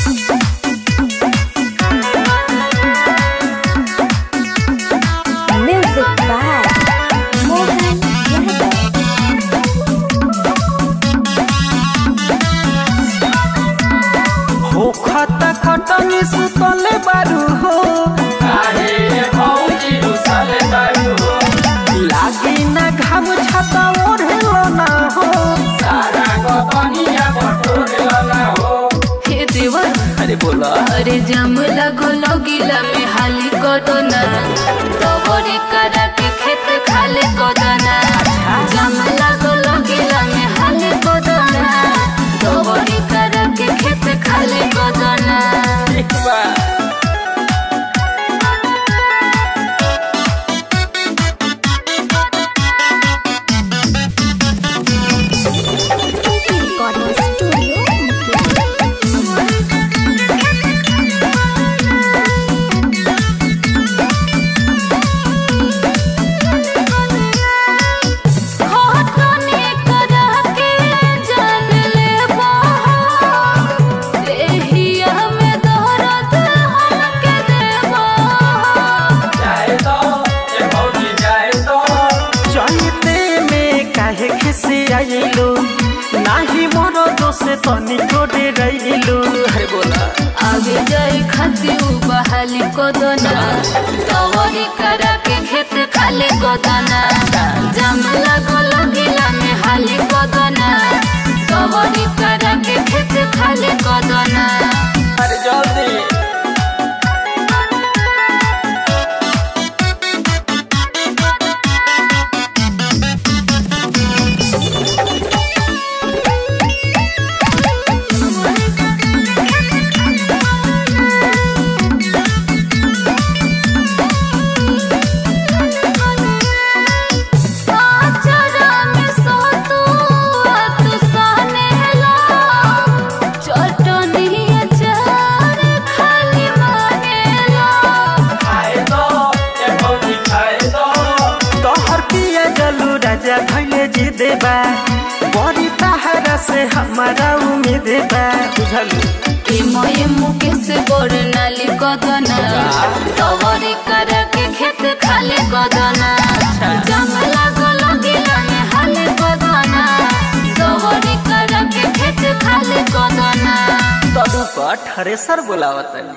Music by Mohan Yadav. हो खत खटनी सुतले बारू हो लागी ना घाम छाता ओढ़ेलो ना हो हे देवा अरे बोला अरे जाम लगो लगिला में हाली कदना दबरी करा के खेत खाले कदना जाम लगो लगिला में हाली कदना दबरी करा के खेत खाले कदना एक बार Recording Studio. होठने करा के जान ले देहिया में दर्द हमके देवा चलते में काहे खिसी आइलो नाही मोरो दोष तनिको डेराइलो अरे बोला आगे जाए खाती बहाली कोदना तवरी करा के खेत खाली कोदना जम लगो लगिला में हाली कोदना तवरी करा के खेत खाली कोदना अरे जल्दी आचरा में सोतू आत सानेला चटनी अचार खाली मानेला तोहर पिया जलू राजा भैले जी देबा बड़ी तहरा से हमारा उम्मीद बा बुझलू मोये मुके से बोर नाली कदना तवरी कर के खेत खाली कदना जंगला गो लगिला में हाले कदना तवरी कर के खेत खाली कदना तदू पर थ्रेसर बोलावत